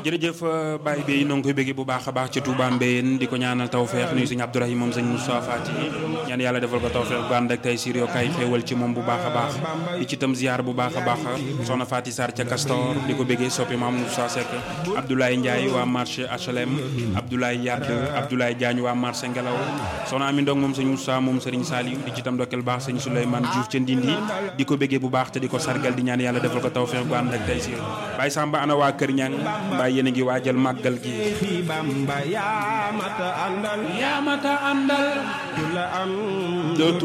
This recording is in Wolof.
jërëjëf Baye Bey noo ngi koy bëggee bu baax a baax ci Touba Mbéyeen di ko ñaanal tawfeex nuyu sëñ Abdourahim moom sëñ Moussa Fati ñaan yàlla defal ko tawfeex bu ànd ak tey siir yoo kay xéewal ci moom bu baax a baax di ci tam ziar bu baax a baax soxna Fati Sarr ca Castor di ko bëggee soppi maam Moussa Seck Abdoulaye Ndiaye waa marché HLM Abdoulaye Yadd Abdoulaye Diagne waa marché Ngelaw soxna Ami Ndong moom sëñ Moussa moom Serigne Saliou di ci tam dokkeel baax sëñ Souleymane Diouf ca Ndindi di ko bëggee bu baax te di ko sargal di ñaan yàlla defal ko tawfeex bu ànd ak tey siir Baye Samba ana waa Kër Ñang Baye yéen a ngi waajal màggal gi fi Bamba yaa mata àndal yaa mata àndal ku la am doo